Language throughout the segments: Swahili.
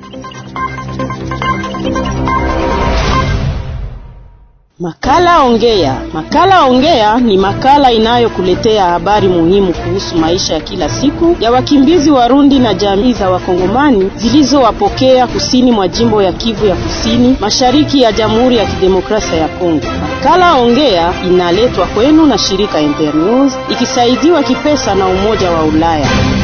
Makala Ongea. Makala Ongea ni makala inayokuletea habari muhimu kuhusu maisha ya kila siku ya wakimbizi Warundi na jamii za Wakongomani zilizowapokea kusini mwa jimbo ya Kivu ya Kusini, mashariki ya Jamhuri ya Kidemokrasia ya Kongo. Makala Ongea inaletwa kwenu na shirika Internews ikisaidiwa kipesa na Umoja wa Ulaya.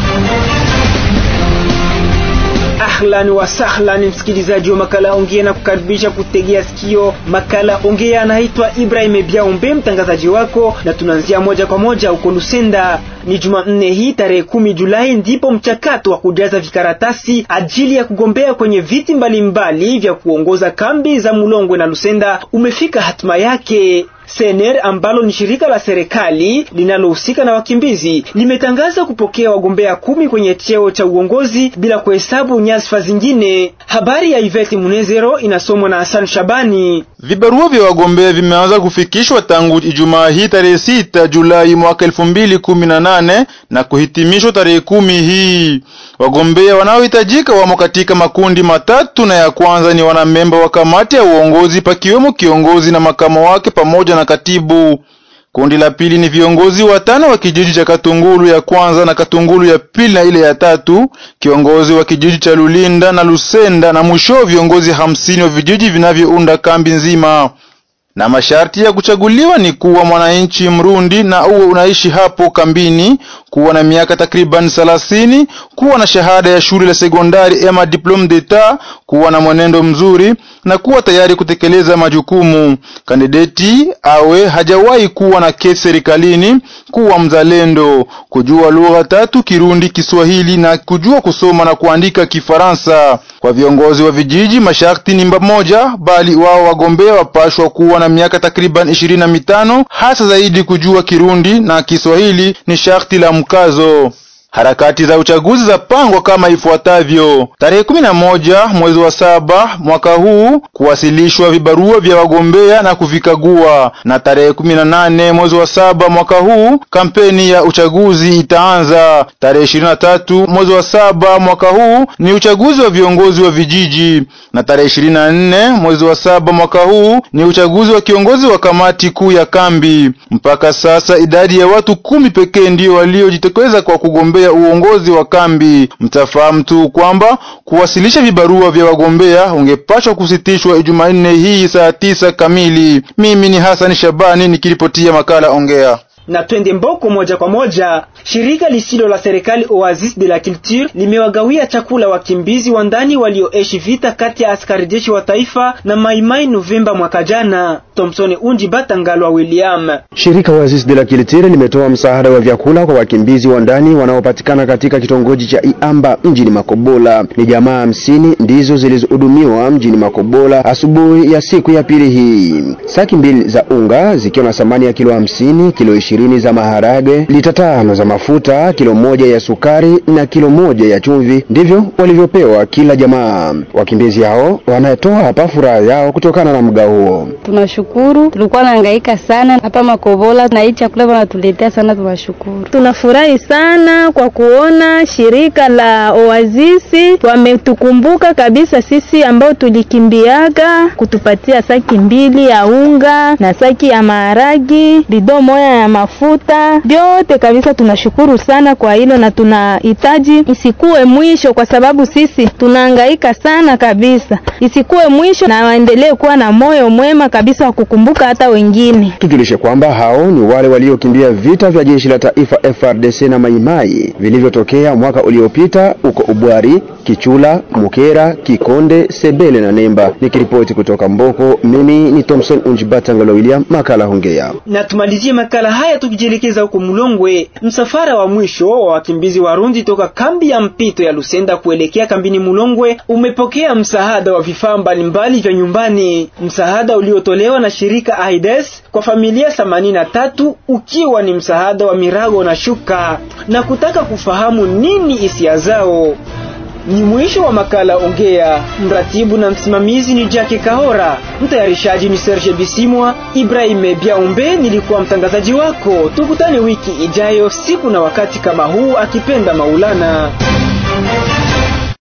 Ahlan wa sahlan, msikilizaji wa makala ongea na kukaribisha kutegea sikio makala ongea. Anaitwa Ibrahim Biaombe, mtangazaji wako, na tunaanzia moja kwa moja huko Lusenda. Ni Jumanne hii tarehe kumi Julai ndipo mchakato wa kujaza vikaratasi ajili ya kugombea kwenye viti mbalimbali mbali vya kuongoza kambi za Mulongwe na Lusenda umefika hatima yake. Sener ambalo ni shirika la serikali linalohusika na wakimbizi limetangaza kupokea wagombea kumi kwenye cheo cha uongozi bila kuhesabu nyadhifa zingine. Habari ya Ivete Munezero inasomwa na Hassan Shabani. Vibarua vya wagombea vimeanza kufikishwa tangu Ijumaa hii tarehe sita Julai mwaka elfu mbili kumi na nane na kuhitimishwa tarehe kumi hii. Wagombea wanaohitajika wamo katika makundi matatu, na ya kwanza ni wanamemba wa kamati ya uongozi pakiwemo kiongozi na makamo wake pamoja na katibu. Kundi la pili ni viongozi watano wa kijiji cha Katungulu ya kwanza na Katungulu ya pili na ile ya tatu, kiongozi wa kijiji cha Lulinda na Lusenda, na mwisho viongozi hamsini wa vijiji vinavyounda kambi nzima na masharti ya kuchaguliwa ni kuwa mwananchi Mrundi na uwe unaishi hapo kambini, kuwa na miaka takriban thelathini, kuwa na shahada ya shule la sekondari ama diplome d'etat, kuwa na mwenendo mzuri na kuwa tayari kutekeleza majukumu. Kandideti awe hajawahi kuwa na kesi serikalini, kuwa mzalendo, kujua lugha tatu Kirundi, Kiswahili na kujua kusoma na kuandika Kifaransa. Kwa viongozi wa vijiji masharti ni moja, bali wao wagombea wapashwa kuwa na miaka takriban ishirini na mitano, hasa zaidi kujua Kirundi na Kiswahili ni sharti la mkazo. Harakati za uchaguzi za pangwa kama ifuatavyo: tarehe kumi na moja mwezi wa saba mwaka huu kuwasilishwa vibarua vya wagombea na kuvikagua, na tarehe kumi na nane mwezi wa saba mwaka huu kampeni ya uchaguzi itaanza. Tarehe ishirini na tatu mwezi wa saba mwaka huu ni uchaguzi wa viongozi wa vijiji, na tarehe ishirini na nne mwezi wa saba mwaka huu ni uchaguzi wa kiongozi wa kamati kuu ya kambi. Mpaka sasa idadi ya watu kumi pekee ndio waliojitokeza kwa kugombea uongozi wa kambi. Mtafahamu tu kwamba kuwasilisha vibarua vya wagombea ungepashwa kusitishwa Jumanne hii saa tisa kamili. Mimi ni Hassan Shabani nikiripotia makala Ongea na twende Mboko moja kwa moja. Shirika lisilo la serikali Oasis de la Culture limewagawia chakula wakimbizi wa ndani walioishi vita kati ya askari jeshi wa taifa na Maimai Novemba mwaka jana. Thompson Unji Batangalwa William. Shirika Oasis de la Culture limetoa msaada wa vyakula kwa wakimbizi wa ndani wanaopatikana katika kitongoji cha Iamba mjini Makobola. Ni jamaa hamsini ndizo zilizohudumiwa mjini Makobola asubuhi ya siku ya pili hii. Saki mbili za unga zikiwa na thamani ya kilo hamsini, kilo ishirini za maharage, lita tano za mafuta, kilo moja ya sukari na kilo moja ya chumvi ndivyo walivyopewa kila jamaa. Wakimbizi hao wanatoa hapa furaha yao kutokana na mgao huo. Tunashukuru, tulikuwa nahangaika sana hapa Makobola na hii chakula wanatuletea sana, tunashukuru. Tunafurahi sana kwa kuona shirika la Oasisi wametukumbuka kabisa sisi ambao tulikimbiaga, kutupatia saki mbili ya unga na saki ya maharagi, bido moya ya mafuta, vyote kabisa. Tunashukuru sana kwa hilo na tunahitaji isikuwe mwisho, kwa sababu sisi tunahangaika sana kabisa, isikuwe mwisho na waendelee kuwa na moyo mwema kabisa wa kukumbuka hata wengine. Tujulishe kwamba hao ni wale waliokimbia vita vya jeshi la taifa FRDC na Maimai vilivyotokea mwaka uliopita huko Ubwari, Kichula, Mukera, Kikonde, Sebele na Nemba. Nikiripoti kutoka Mboko, mimi ni Thompson Unjibatangalo William, makala Hongea. Na tumalizie makala haya tukijielekeza huko Mulongwe. Msafara wa mwisho wa wakimbizi Warundi toka kambi ya mpito ya Lusenda kuelekea kambini Mulongwe umepokea msaada wa vifaa mbalimbali vya nyumbani, msaada uliotolewa na shirika AIDS kwa familia themanini na tatu ukiwa ni msaada wa mirago na shuka, na kutaka kufahamu nini hisia zao. Ni mwisho wa makala Ongea. Mratibu na msimamizi ni Jackie Kahora, mtayarishaji ni Serge Bisimwa. Ibrahim Biaumbe nilikuwa mtangazaji wako. Tukutane wiki ijayo siku na wakati kama huu, akipenda Maulana.